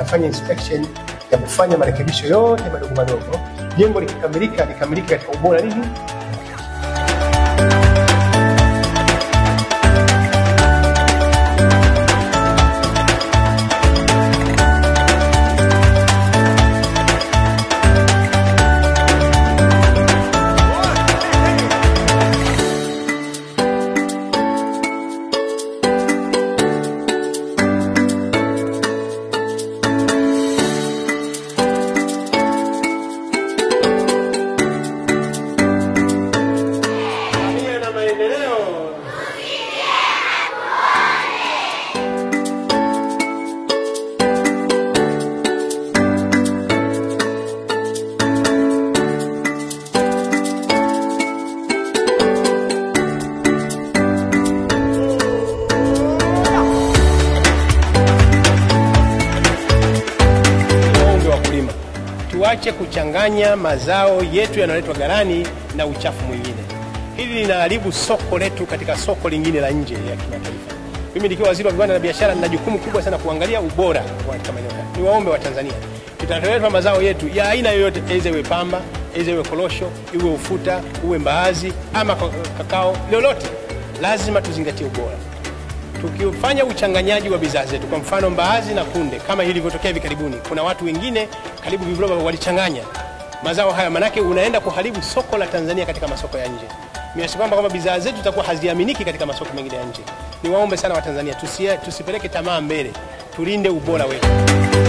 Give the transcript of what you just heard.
yatafanya inspection ya kufanya marekebisho yote madogo madogo. Jengo likikamilika likamilike katika ubora nini Samia na maendeleo. Waombe wakulima tuache kuchanganya mazao yetu yanayoletwa ghalani na uchafu mwingine. Hili linaharibu soko letu katika soko lingine la nje ya kimataifa. Mimi nikiwa waziri wa viwanda na biashara, nina jukumu kubwa sana kuangalia ubora wa katika maeneo haya. Ni waombe wa Tanzania, tutatoletwa mazao yetu ya aina yoyote, aidha iwe pamba, aidha iwe korosho, iwe ufuta, uwe mbaazi ama ka- kakao, lolote, lazima tuzingatie ubora tukifanya uchanganyaji wa bidhaa zetu, kwa mfano mbaazi na kunde, kama ilivyotokea hivi karibuni, kuna watu wengine karibu viroba walichanganya mazao haya, manake unaenda kuharibu soko la Tanzania katika masoko ya nje, kiasi kwamba kwamba bidhaa zetu zitakuwa haziaminiki katika masoko mengine ya nje. Niwaombe sana Watanzania tusie, tusipeleke tamaa mbele, tulinde ubora wetu.